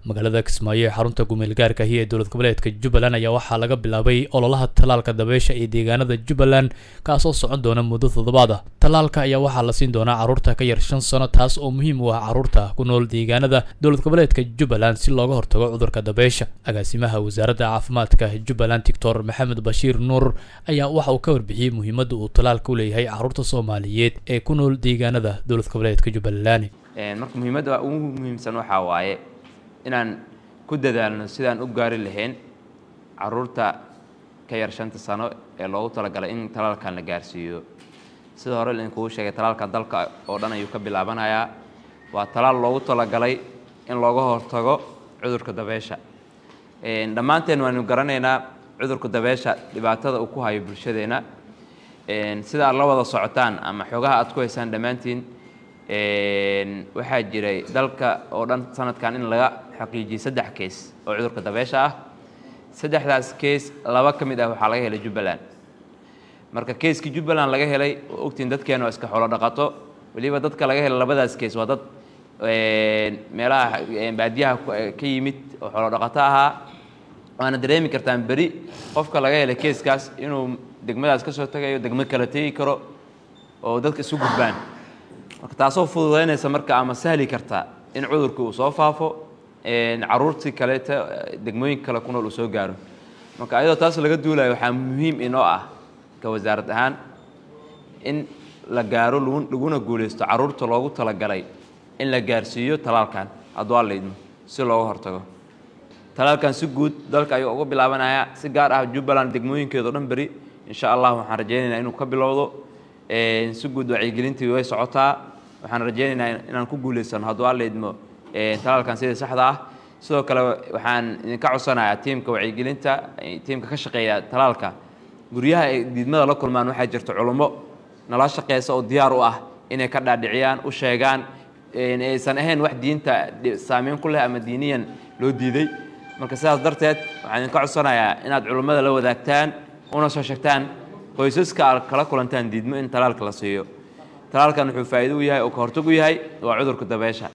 magaalada kismaayo ee xarunta gumeelgaarka ahi ee dowlad goboleedka jubbaland ayaa waxaa laga bilaabay ololaha tallaalka dabeysha ee deegaanada jubbaland kaasoo socon doona muddo toddobaad ah tallaalka ayaa waxaa la siin doonaa carruurta ka yar shan sano taas oo muhiim u ah carruurta ku nool deegaanada dowlad goboleedka jubbaland si looga hortago cudurka dabeysha agaasimaha wasaaradda caafimaadka jubbaland doctor maxamed bashiir nuur ayaa waxa uu ka warbixiyey muhiimadda uu tallaalka u leeyahay carruurta soomaaliyeed ee ku nool deegaanada dowlad goboleedka jubbaland marka muhiimadda ugu muhiimsan waxaa waaye inaan ku dadaalno sidaan u gaari lahayn caruurta ka yar shanta sano ee loogu talagalay in talaalkan la gaarsiiyo sida hore idinkugu sheegay talaalka dalka oo dhan ayuu ka bilaabanayaa waa talaal loogu talagalay in looga hortago cudurka dabeesha dhammaanteen waanu garanaynaa cudurka dabeesha dhibaatada uu ku hayo bulshadeenna sida aad la wada socotaan ama xoogaha aad ku haysaan dhammaantiin waxaa jiray dalka oo dhan sanadkan in laga xaqiijiyey saddex kees oo cudurka dabeesha ah saddexdaas kees laba ka mid ah waxaa laga helay jubbaland marka keeskii jubbaland laga helay oo ogtiin dadkeena oo iska xoolo dhaqato weliba dadka laga helay labadaas kees waa dad meelaha baadiyaha ka yimid oo xoolo dhaqato ahaa waana dareemi kartaan beri qofka laga helay keeskaas inuu degmadaas ka soo tagayo degmo kala tegi karo oo dadka isu gudbaan marka taasoo fududaynaysa marka ama sahli karta in cudurkii uu soo faafo caruurtii kaleeta degmooyinka kale ku nool uu soo gaaro marka ayadoo taas laga duulayo waxaa muhiim inoo ah ka wasaarad ahaan in la gaaro laguna guulaysto caruurta loogu talagalay in la gaarsiiyo talaalkan hadduu alla idmo si looga hortago talaalkan si guud dalka ayuu uga bilaabanayaa si gaar ah jubbaland degmooyinkeedao dhan beri insha allah waxaan rajaynaynaa inuu ka bilowdo si guud wacyigelintii way socotaa waxaan rajaynaynaa inaan ku guulaysano hadduu alla idmo talaalkan sidii saxda ah sidoo kale waxaan idinka codsanayaa tiimka wacyigelinta tiimka ka shaqeeya talaalka guryaha ay diidmada la kulmaan waxaa jirta culummo nala shaqeysa oo diyaar u ah inay ka dhaadhiciyaan u sheegaan aysan ahayn wax diinta saameyn ku leh ama diiniyan loo diiday marka sidaas darteed waxaan idinka codsanayaa inaad culummada la wadaagtaan una soo sheegtaan qoysaska aad kala kulantaan diidmo in talaalka la siiyo talaalkan wuxuu faa'iido u yahay oo ka hortag u yahay waa cudurka dabeesha